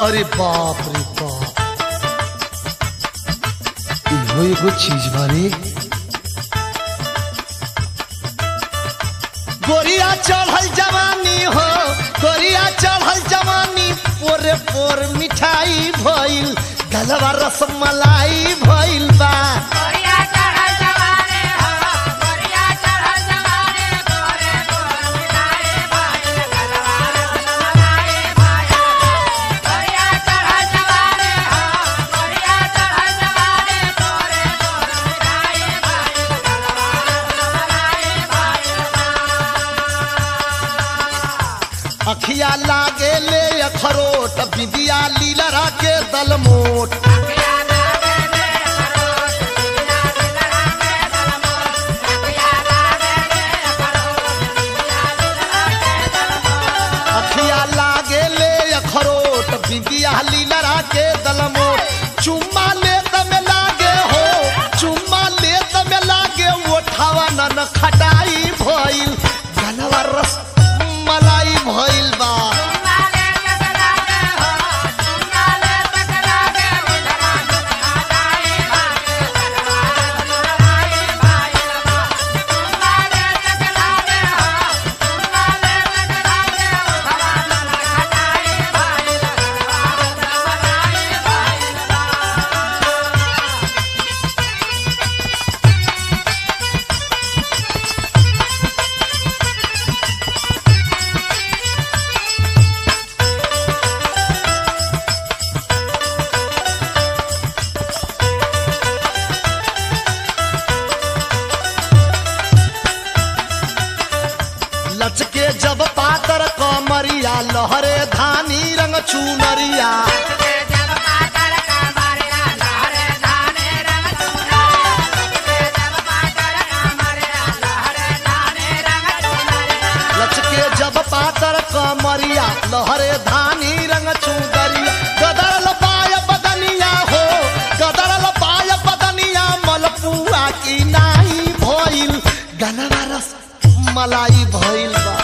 अरे बाप रे बाप इहो एगो चीज बारे गोरिया चढ़ल जवानी हो गोरिया चढ़ल जवानी पोरे पोर मिठाई भइल गलवा रसमलाई भइल बा गोरिया चढ़ल जवाने हो गोरिया चढ़ल जवाने गोरे गोर मिठाई भाई गलवा रसमलाई भाई गोरिया चढ़ल जवाने हो गोरिया चढ़ल जवाने गोरे गोर मिठाई भाई गलवा रसमलाई भाई अखिया लागे ले अखरोट बिंदिया लीलरा के दलमोट अखिया लागे ले अखरोट बिंदिया लीलरा के दलमोट चुम्मा ले तमे लागे हो चुम्मा ले तमे लागे ओठावा नन खटाई भइल गलवा रस मलाई भइल बा लचके जब पातर कमरिया लहरे धानी रंग चुनरिया लचके जब पातर कमरिया लहरे धानी रंग चुनरिया गदरल पाय बदनिया हो गदरल पाय बदनिया मलपुआ की नाही भइल गनवा रस मलाई भइल बा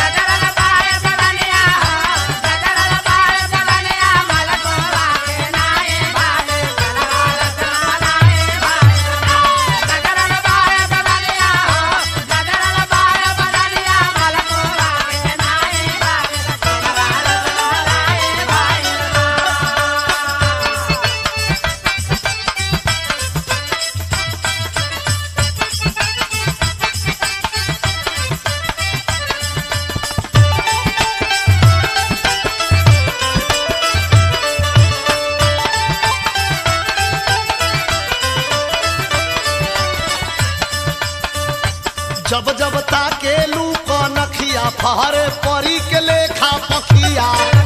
जब जब ताके लू नखिया फहरे परी के लेखा पखिया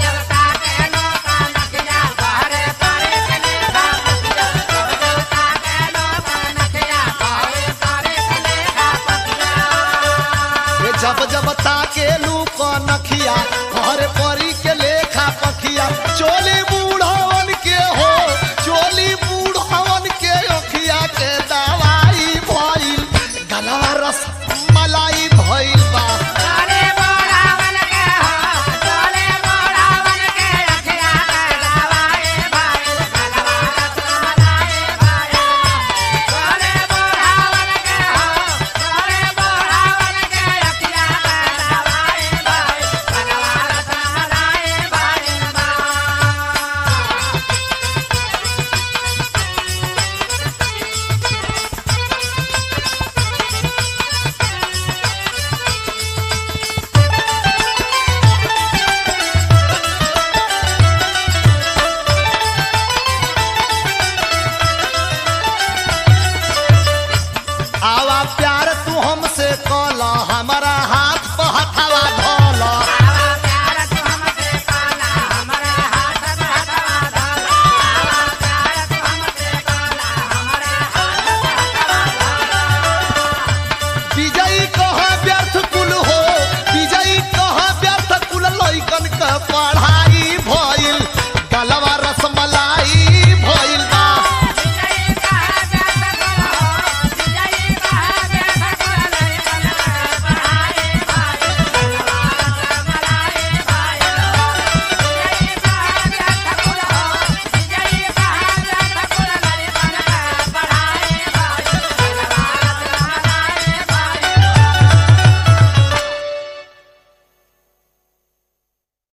ये जब जब ताके लू नखिया फहरे परी के लेखा पखिया चोली बू